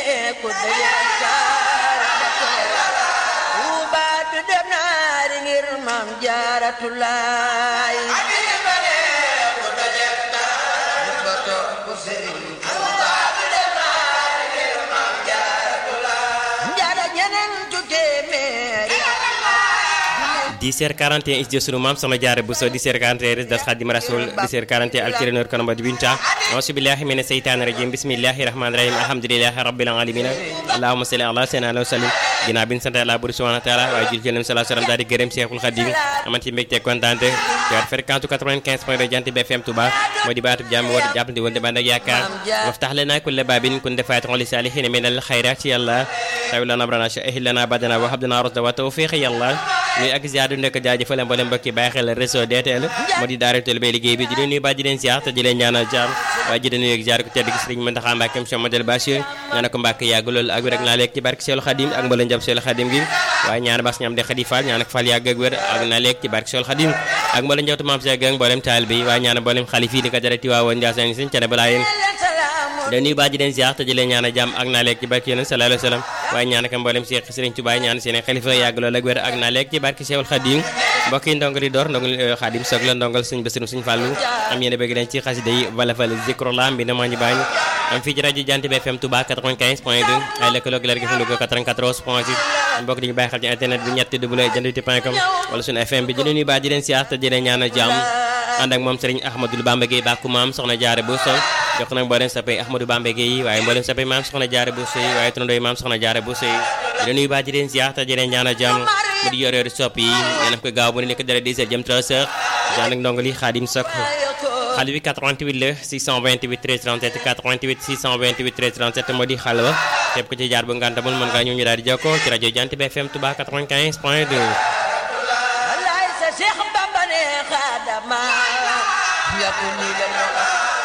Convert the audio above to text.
ku daje Tuuba du dem naari ngir maam jaaratulaay jaara ñeneen ju téeméeri 10h41 is sunu maam soxna jaare bu so 10h41 das xadim rasul 10h41 altirenor kono mbadi binta auzu billahi mina seytaani rajim bismillahi rahmani rahim alhamdulillahi rabbil alamin allahumma salli ala sayyidina wa sallim ginnaaw bi ñu sant Yàlla bur subhanahu wa taala waaye jul ci Nabi sallallahu alayhi wa sallam daal di gërëm Cheikhul Khadim aman ci mbégte kontaante ci waat fréquence 95 point 2 jant bi FM Touba moo di baatub jàmm war jàppandi woon dama nag yaakaar waftax lana kulla babin kun defaatixon li saalihin min al xayrat ci yàlla tawi lana abrana ahil lana badana wa habdana rusda wa tawfiq yàlla nuy ak ziar du nekk jaajëfal mboolem mbokki bàyyi xel réseau DTL moo di daara teel bay liggéey bi di leen nuyu ba di leen ziar te di leen ñaanal jàmm waaye ji nuyu ak ziar ko tedd gi Sëriñ Mountakha Mbacké Cheikh Modèle Bachir ñaanal ko Mbacké yàgg loolu ak wér ak naa lekk ci barke Seexul Xadim ak mboolem jàpp Seexul Xadim gi waaye ñaan bas ñam de Xadi Fall ñaan ak Fall yàgg ak wér ak naa lekk ci barke Seexul Xadim ak mboolem njabootu maam Seex ak mboolem taal bi waaye ñaan mboolem xalif yi di ko jarati waa woon Ndiassane sëñ Cene balaa yéen da nuyu baa ji leen ziar te di leen ñaan a jàmm ak naa lekk ci barke yéen sallallahu alayhi wa sallam waaye ñaan ak mboolem Seex Sëriñ Tuubaa ñaan seen xalifa yàgg loolu ak wér ak naa lekk ci barke Seexul Xadim mbokk yi ndongo di door ndongal Xadim soog la ndongal suñ Basiru suñ Fàllu am yéen a bëgg leen ci xasida yi wala fal zikrullah mbi na maa ñu baañ am fii ci rajo Jant bi FM Touba 95 point 2 ay lëkkaloo gi leer gi fi Louga 94 point 6 mbokk dañu bàyyi xel ci internet bi ñetti w jantiti point com wala suñu FM bi di leen nuyu baa di leen siyaar te di leen ñaanal jàmm ànd ak moom Serigne Ahmadou Bamba Gueye bàkku maam soxna jaare bu so jox nag mboolem sappay Ahmadou Bamba Gueye waaye mboolem sappay maam soxna jaare bu soy waaye tunandooy maam soxna jaare bu soy di leen nuyu baa di leen siyaar te di leen ñaanal jàmm mu di yor yor sopp yi yéen ko gaaw bu ne nekk dara 10 heures jëm 3 heures jaan ak ndongo li Xaadim Sok xale bi 88 la 628 13 37 88 628 13 37 moo di xale ba képp ku ci jaar bu ngantamul mën ngaa ñëw ñu daal di jokkoo ci rajo Jant bi FM Touba 95 point 2 wallaay sa Cheikh Bamba ne xaadama yakun ni leen